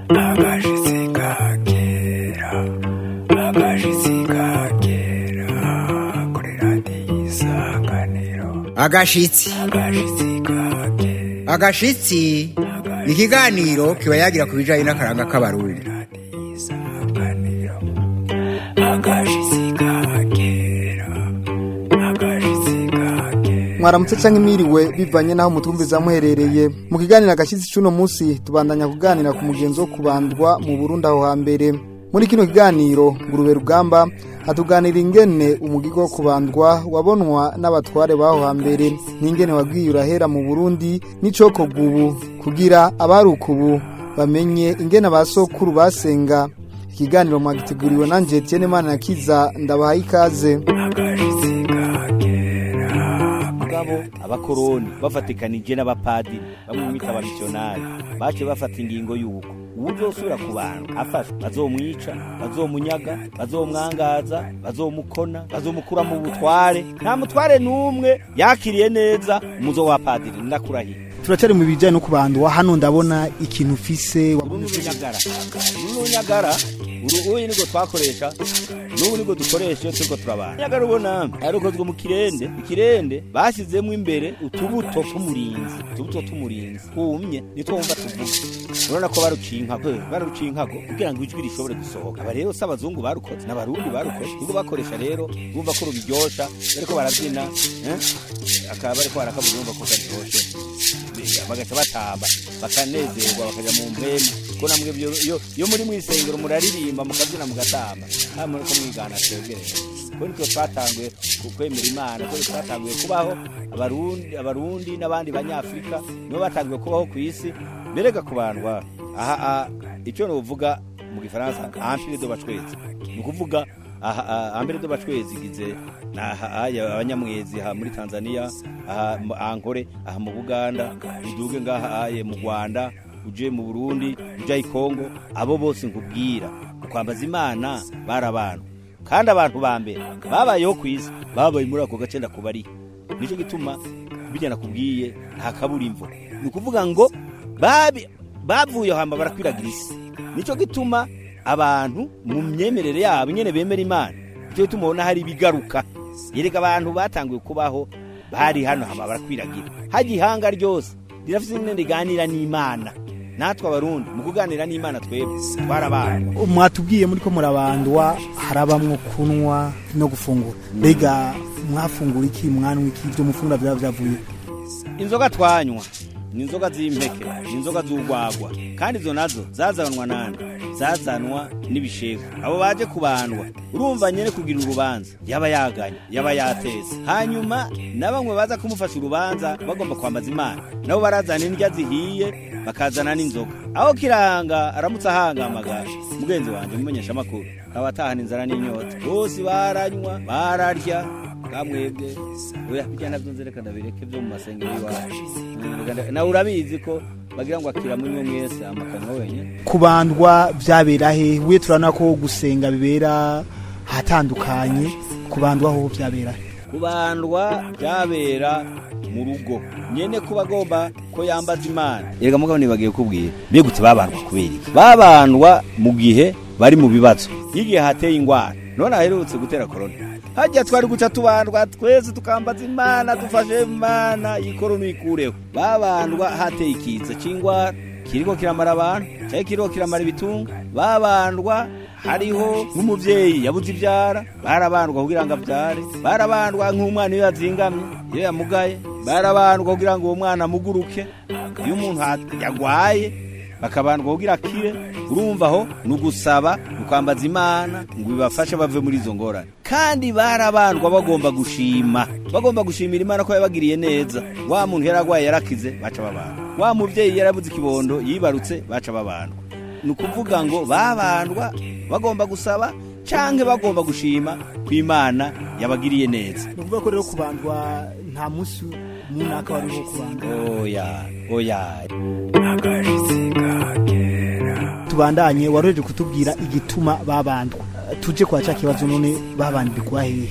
agashitsi kakera agashitsi kakera kuri radiyo isanganiro agashitsi agashitsi kakera agashitsi ni ikiganiro kiba yagira ku bijyanye n'akaranga k'abarundi radiyo isanganiro agashitsi kakera agashitsi kakera mwaramutse canke mwiriwe bivanye naho mutumviza muherereye mu kiganiro agashyitsi c'uno munsi tubandanya kuganira ku mugenzi wo kubandwa mu burundi aho hambere muri kino kiganiro ngurube rugamba hatuganira ingene umugigo wo kubandwa wabonwa n'abatware baho hambere n'ingene wabwiye urahera mu burundi n'icokorwa ubu kugira abaruka ubu bamenye ingene abasokuru basenga ikiganiro mwagiteguriwe nanje Etienne Manirakiza ndabahaye ikaze agashitsi kakera mugabo abakoroni bafatikanije n'abapadiri bamwe mwita abamisiyonari bace bafata ingingo y'uko uwuzosubira ku bantu afashwe bazomwica bazomunyaga bazomwangaza bazomukona bazomukura mu butware nta mutware n'umwe yakiriye neza umuzo wa padiri ndakurahiye turacari mu bijanye no kubandwa hano ndabona ikintu ufise uru ni urunyagara uru ni urunyagara uru uyu nibwo twakoresha n'ubu nibwo dukoresha iyo turiko turabana urunyagara ubona yarukozwe mu kirende ikirende bashyizemo imbere utubuto tw'umurinzi utubuto tw'umurinzi twumye nitwo wumva tuvuga urabona ko baruciye inkago baruciye inkago kugira ngo ijwi rishobore gusohoka aba rero si abazungu barukoze n'abarundi barukoze nibwo bakoresha rero bumva ko rubiryosha bariko barabyina eh? akaba bariko barakavuga bumva ko karyoshe bagaca batamba bakanezerwa bakaja mu mpemu ko namwe byo iyo iyo muri mwisengero muraririmba mukabyina mugatamba namwe ko mwigana twegereye ko nitwe twatanguye ku kwemera imana ko twatanguye kubaho abarundi abarundi n'abandi banyafrika nibo batanguye kubaho ku isi berega kubandwa aha aha, icyo novuga mu gifaransa ampire do bacwezi ni ukuvuga aha aha, ampire do bacwezi igize na aha aya abanyamwezi aha muri Tanzania aha mu- ankore aha mu Buganda uduge ngaha aye mu Rwanda uje mu Burundi uje i Kongo abo bose nkubwira kwambaza imana barabantu kandi abantu ba mbere babayeho ku isi babaye muri ako gace ndakubari nicyo gituma bijya nakubwiye nta kaburimbo ni ukuvuga ngo babi bavuye aho hamba barakwiragira isi nicyo gituma abantu mu myemerere yabo nyene bemera imana nicyo gituma ubona hari ibigaruka yereka abantu batanguye kubaho bari hano hama barakwiragira hajya ihanga ryose rirafite ingene riganira n'imana natwe abarundi mu kuganira n'imana twebwe twarabana mwatubwiye muri ko murabandwa harabamwo kunwa no gufungura mbega mwafungura iki mwanwa iki ibyo mufungura byaba byavuye inzoga twanywa ni inzoga z'impeke ni inzoga z'urwagwa kandi izo nazo zazanwa nande zazanwa n'ibishego abo baje kubandwa urumva nyene kugira urubanza yaba yaganye yaba yateze hanyuma na bamwe baza kumufasha urubanza bagomba kwambaza imana nabo barazana indya zihiye bakazana n'inzoga aho kiranga aramutse ahangamagara mugenzi wanjye mumenyesha amakuru akaba atahana inzara n'inyota bose baranywa bararya kamwebwe oya bijya navyo nzereka ndabireke vyo mu masengero iwacu Mm, nawe urabizi ko bagira ngo akira munywe mwese amakanwa wenyene kubandwa byabera he we turabona ko gusenga bibera hatandukanye kubandwa ho byabera he kubandwa byabera mu rugo nyene kuba agomba ko yambaza imana erega mugabo nibagiye kubwira mbegutse babandwa kubera iki babandwa mu gihe bari mu bibazo igihe hateye ingwara none aherutse gutera korona hajya twari guca tubandwa twese tukambaza imana dufashe imana iyi korona uyikureho babandwa hateye ikiza c'ingwara kiriko kiramara abantu cyari kiriko kiramara ibitunga babandwa hariho nk'umuvyeyi yabuze ivyara barabandwa kugira ngo avyare barabandwa nk'umwana iyo yazingamye iyo yamugaye barabandwa kugira ngo uwo mwana amuguruke iyo umuntu ha- yagwaye bakabandwa kugira akire urumva aho ni ugusaba ni ukwambaza imana ngo bibafashe bave muri izo ngorane kandi barabandwa bagomba gushima bagomba gushimira imana ko yabagiriye neza wa muntu yaragwaye yarakize baca babandwa wa muvyeyi yarabuze ikibondo yibarutse baca babandwa ni ukuvuga ngo babandwa bagomba gusaba canke bagomba gushima ko imana yabagiriye neza ni ukuvuga ko rero kubandwa nta munsi munaka wariho kubandwa oya oya agashitsi kakera tubandanye waroheje kutubwira igituma babandwa tuje kwa cya kibazo none babandirwa hehe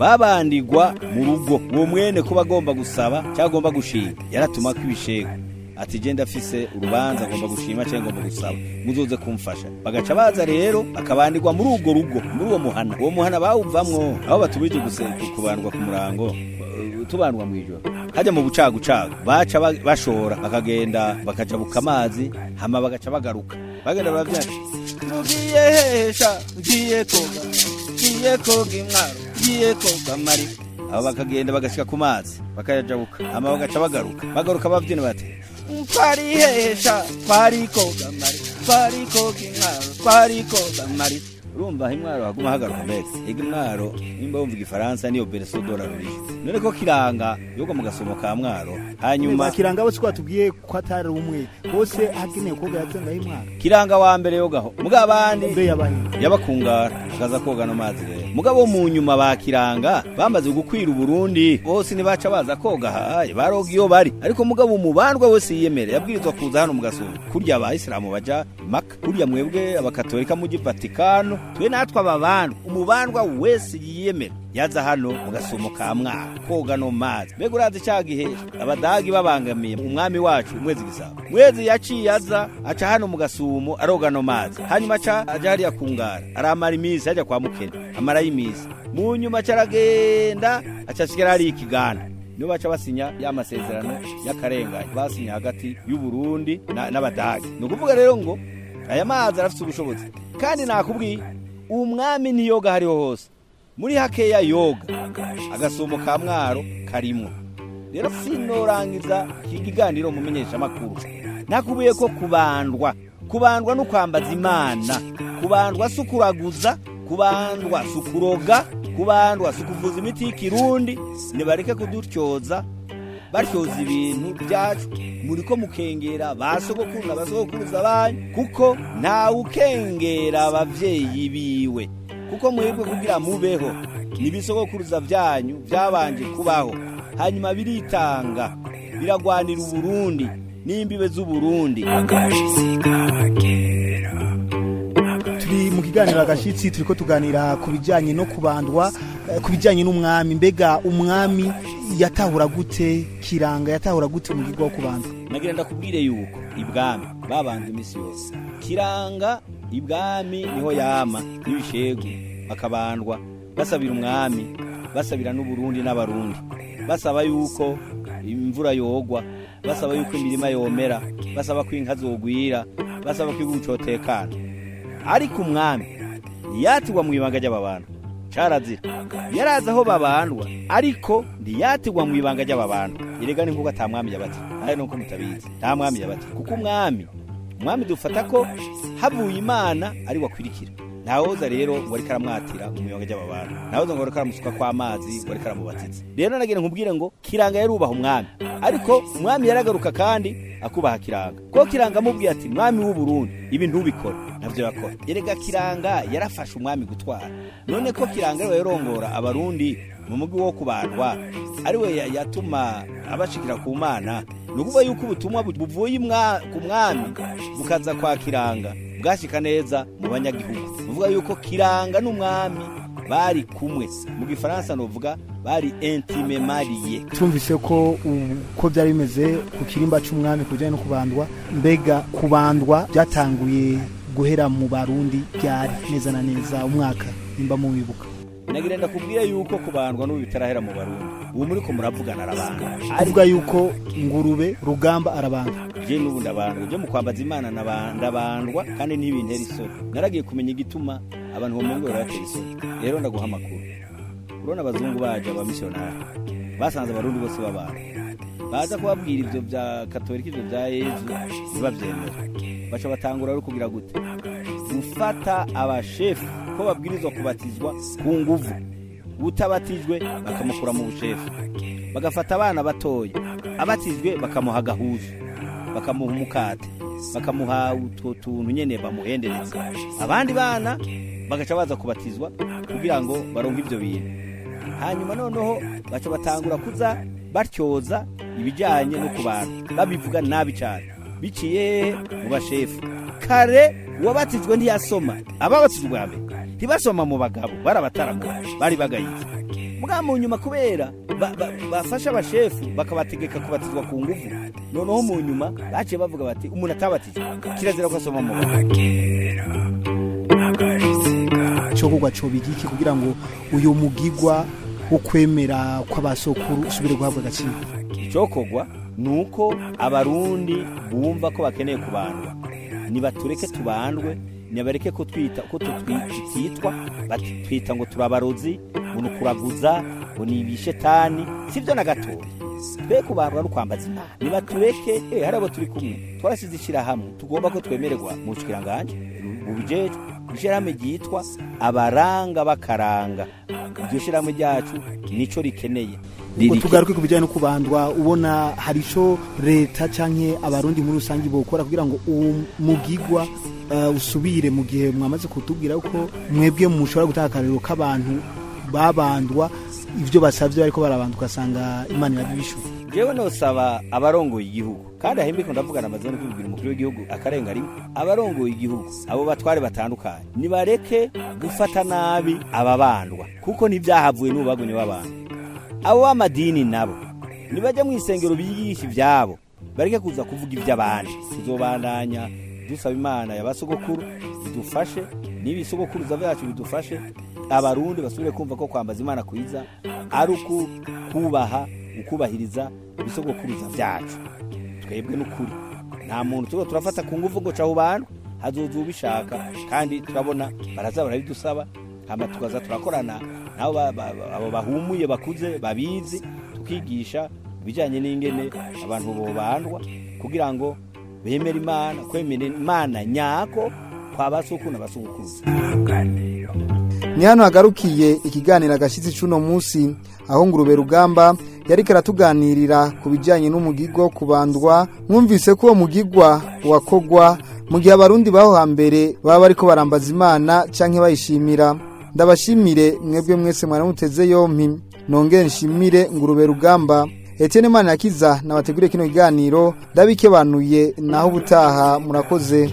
babandigwa mu rugo uwo mwene kuba agomba gusaba cyangwa agomba gushima yaratuma ko ibishego ati je ndafise urubanza ngomba gushima cyangwa ngomba gusaba muzoze kumfasha bagaca baza rero bakabandirwa muri urwo rugo muri uwo muhana uwo muhana bawuvamwo aho batubije guse kubandwa ku murango eh, tubandwa mu ijoro hajya mu bucagucagu baca ba- bashora bakagenda bakajabuka amazi hama bagaca bagaruka bagenda baravyana mugiye hesha ngiye koga ngiye koga imwaro ngiye koga mari abo bakagenda bagashika ku mazi bakayajabuka hama bagaca bagaruka bagaruka bavyina bati twarihesha twari koga mari twari koga imwaro twari koga mari urumva aho imwaro haguma hagaruka mbese ega imwaro nimba wumva igifaransa niyo bereso dola rurije none ko kiranga yoga mu gasomo ka mwaro hanyuma kiranga bose ko batubwiye ko atari umwe bose hagenewe koga yatsangaho imwaro kiranga wa mbere yogaho muga abandi mbe yabaye yabakungara akaza koga no mazi rero mugabo mu nyuma bakiranga bamaze gukwira uburundi bose ntibaca baza koga haye baroga iyo bari ariko mugabo umubandwa wese yiyemere yabwirizwa kuza hano mu gasumba kurya abayisilamu baja maka kurya mwebwe abakatolika muji vatikano twe natwe ababandwa umubandwa wese yiyemera yaza hano mu gasumo ka mwaka koga no mazi mbega urazi ca gihe abadagi babangamiye umwami wacu mwezi gisabo mwezi yaciye aza aca hano mu gasumo aroga no mazi hanyuma aca aja hariya kungara aramara imisi ajya kwa mukene amarayo imisi mu nyuma aca aragenda aca asigara hariya ikiganda nibo baca basinya ya masezerano y'akarengane basinya hagati y'uburundi na- n'abadagi ni ukuvuga rero ngo aya mazi arafite ubushobozi kandi nakubwiye umwami ntiyoga hariho hose muri hakeya yoga agasumo ka mwaro karimwo rero sinorangiza iki kiganiro mumenyesha amakuru nakubuye ko kubandwa kubandwa no kwambaza imana kubandwa si ukuraguza kubandwa si ukuroga kubandwa si ukuvuza imiti y'ikirundi nibareke kudutyoza batyoza ibintu byacu muri ko mukengera ba sogokuru na basogokuruza banyu kuko ntawe ukengera abavyeyi biwe kuko mwebwe kugira mubeho nibisogokuruza vyanyu vyabanje kubaho hanyuma biritanga biragwanira uburundi n'imbibe z'uburundi agashitsi kagera turi mu kiganiro agashitsi turiko tuganira ku bijyanye no kubandwa eh, ku bijyanye n'umwami mbega umwami yatahura gute kiranga yatahura gute mu gigo wo kubandwa nagira ndakubwire yuko ibwami babanza imisi yose kiranga ibwami niho yama n'ibishegu bakabandwa basabira umwami basabira n'uburundi n'abarundi basaba yuko imvura yogwa basaba yuko imirima yomera basaba ko inka zogwira basaba ko igihugu cotekana ariko umwami ntiyatigwa mu ibanga ry'ababantu carazira yarazi aho babandwa ariko ntiyatigwa mu ibanga ry'ababantu erega ni nk'uko ata mwami yabati ari nuko mutabizi nta mwami yabati kuko umwami umwami dufata ko havuye imana ari wakwirikira ntawoza rero ngo ariko aramwatira mu ibanga ry'ababantu ntawoza ngo ariko aramusuka kw'amazi ngo ariko aramubatiza rero nagira nkubwire ngo kiranga yarubaha umwami ariko umwami yaragaruka kandi akubaha kiranga ko kiranga amubwiye ati mwami w'uburundi ibi ntubikore navyo yakora erega kiranga yarafashe umwami gutwara none ko kiranga ariwe yarongora abarundi mu mugwi wo kubandwa ariwe ya- yatuma abashikira ku mana ni ukuvuga yuko ubutumwa bu- buvuye imwa- ku mwami bukaza kwa kiranga bwashika neza mu banyagihugu ni ukuvuga yuko kiranga n'umwami bari kumwe mu gifaransa novuga bari intime mariye twumvise ko uko byari bimeze ku kirimba cy'umwami ku bijyanye no kubandwa mbega kubandwa byatanguye guhera mu barundi byari neza na neza umwaka nimba muwibuka nagira ndakubwire yuko kubandwa n'ubu bitarahera mu barundi ubu muri ko muravugana arabandwa avuga yuko ngurube rugamba arabandwa je n'ubu ndabandwa je mu kwambaza imana naba- ndabandwa kandi ntibintera isoni naragiye kumenya igituma abantu bomengo baratera isoni rero ndaguha amakuru urabona abazungu baje abamisiyonari basanze abarundi bose babana baza kubabwira ivyo vya katolika ivyo vya yezu ntibavyemera baca batangura rero kugira gute gufata abashefu ko babwirizwa kubatizwa ku nguvu utabatijwe bakamukura mu bushefu bagafata abana batoya abatijwe bakamuha agahuzu bakamuha umukate bakamuha utwo tuntu nyene bamuhendereza abandi bana bagaca baza kubatizwa kugira ngo baronke ivyo bintu hanyuma noneho baca batangura kuza batyoza ibijyanye no ku bantu babivuga nabi cyane biciye hehe mu bashefu kare uwabatijwe ntiyasoma ababatijwe bwa mbere ntibasoma mu bagabo bari abataramu bari bagayize mugabo mu nyuma kubera ba- ba- bafashe abashefu bakabategeka kubatizwa ku nguvu noneho mu nyuma baciye bavuga bati umuntu atabatije kirazira ko asoma mu cyokorwa cobiga iki kugira ngo uyu mugigwa wo kwemera kw'abasokuru usubire guhabwa agaciro icyokorwa ni uko abarundi bumva ko bakeneye kubandwa nibatureke tubandwe nibareke ko twita ko tutitwa batwita ngo turabarozi ngo ni ukuraguza ngo ni ibishetani sibyo na gatoya twe kubandwa no kwambaza imana nibatureke eh, hari abo turi kumwe twarasize ishyirahamwe tugomba ko twemererwa mu bushikiranganje bubijejwe ishyirahamwe ryitwa abaranga bakaranga iryo shyirahamwe ryacu nico rikeneye ngo tugaruke ku bijyanye no kubandwa ubona hari icyo leta cyangwa abarundi muri rusange bokora kugira ngo uwo mugigwa eh, usubire mu gihe mwamaze kutubwira ko mwebwe mushobora gutanga akarero k'abantu babandwa ibyo basabye ariko barabandwa ugasanga imana irabibishyura jewe nosaba abarongoye igihugu kandi ahimbiko ndavugana amaze no kubibwira umukuru w'igihugu akarenga rimwe abarongoye igihugu abo batware batandukanye nibareke gufata nabi ababandwa kuko ntibyahavuye n'ubagone w'abantu abo b'amadini nabo nibajya mu isengero bigisha ibyabo bareke kuza kuvuga iby'abandi tuzobandanya dusaba imana yabasogokuru idufashe n'ibisogokuruza byacu bidufashe abarundi basubire kumva ko kwambaza imana kwiza ari uku kubaha ukubahiriza ibisogokuruza byacu twebwe n'ukuri nta muntu tuba turafata ku ngufu ngo caho bantu hazoza ubishaka kandi turabona baraza barabidusaba hama tukaza turakorana nabo ba- ba- ba- abo bahumuye bakuze babizi tukigisha ibijyanye n'ingene abantu bobandwa kugira ngo bemere imana kwemera imana nyako kwa basuku na basukuruza ni hano hagarukiye ikiganiro agashyitsi cy'uno munsi aho ngurube rugamba yari karatuganirira ku bijyanye n'umugigwa wo kubandwa mwumvise ko uwo mugigwa wakogwa mu gihe abarundi baho hambere baba bariko barambaza imana cyangwa bayishimira ndabashimire mwebwe mwese mwaramuteze yompi nongere nshimire ngurube rugamba Etienne Manirakiza nabateguriye kino kiganiro ndabikebanuye naho ubutaha murakoze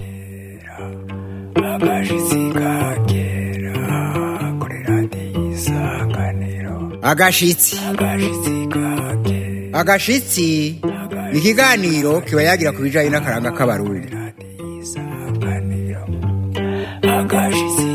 agashitsi kagera kuri radiyo isanganiro agashitsi agashitsi kagera agashitsi ni ikiganiro kiba yagira ku bijyanye n'akaranga k'abarundi radiyo isanganiro agashitsi